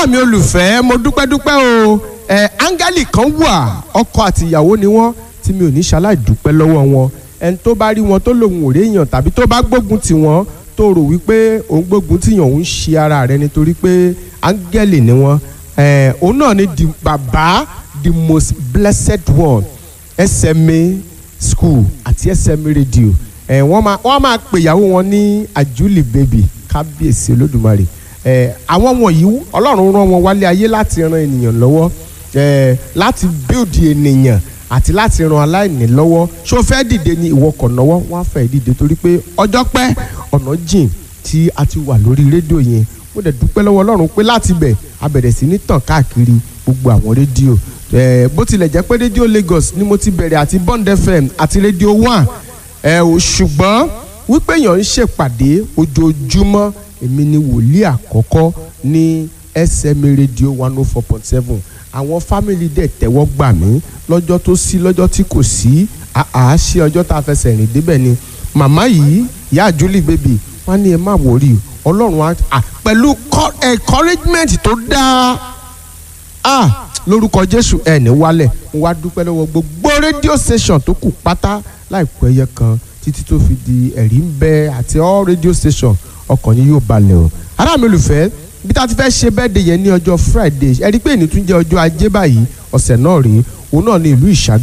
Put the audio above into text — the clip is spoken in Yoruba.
ará mi olùfẹ́ mo dúpẹ́ dúpẹ́ o ẹ áńgẹ́lì kan wà ọkọ àti ìyàwó ni wọ́n tí mi ò ní ṣaláì dúpẹ́ lọ́wọ́ wọn ẹni tó bá rí wọn tó lòun ò réèyàn tàbí tó bá gbógun tì wọ́n tó rò wípé òun gbógun tìyàn òun ṣe ara rẹ̀ nítorí pé áńgẹ́lì ni wọ́n ẹ òun náà ni the bàbá the most blessed one SMA school àti SMA radio ẹ wọ́n máa wọ́n máa pè ìyàwó wọn ní àjúlì baby kábíyèsí olódùmarè ẹ àwọn wọ̀nyí ọlọ́run rán wọn wálé ayé láti ran ènìyàn lọ́wọ́ ẹ láti build ènìyàn àti láti ran aláìní lọ́wọ́ ṣó fẹ́ dìde ní ìwọ kò náwó wọ́n á fẹ́ dìde torí pé ọjọ́ pẹ́ ọ̀nà jìn tí a ti wà lórí rédíò yẹn mo dẹ̀ dúpẹ́ lọ́wọ́ ọlọ́run pé láti bẹ̀ a bẹ̀rẹ̀ sí ní tàn káàkiri gbogbo àwọn rédíò ẹ bó tilẹ̀ jẹ́ pé rédíò Lagos ni mo ti bẹ̀rẹ̀ àti Bond FM àti rédíò One ẹ ò ṣùgbọ́n wípé èèyàn ń ṣèpàdé ojoojúmọ́ èmi ni wòlíì àkọ́kọ́ ní SMA radio one oh four point seven àwọn fámìlì dẹ̀ tẹ́wọ́ gbà mí lọ́jọ́ tó sí lọ́jọ́ tí kò sí àá ṣe ọjọ́ tá a fẹsẹ̀ rìn débẹ̀ ni màmá yìí ìyá àjúlì bèbí wọ́n ní ẹ má wọrí ọlọ́run á pẹ̀lú encouragement tó dáa ah lórúkọ jésù ẹ ní wálẹ̀ mo wá dúpẹ́ lọ́wọ́ gbogbo rédíò station tó kù pátá láìpẹ́ ẹyẹ kan títí tó fi di ẹ̀rí ń bẹ àti all radio station ọkàn yín yóò balẹ̀ o ará mi olùfẹ́ bí tá a ti fẹ́ ṣe birthday yẹn ní ọjọ́ friday ẹ rí i pé èyí tún jẹ́ ọjọ́ ajé báyìí ọ̀sẹ̀ náà rèé òun náà ní ìlú ìṣàgbọ́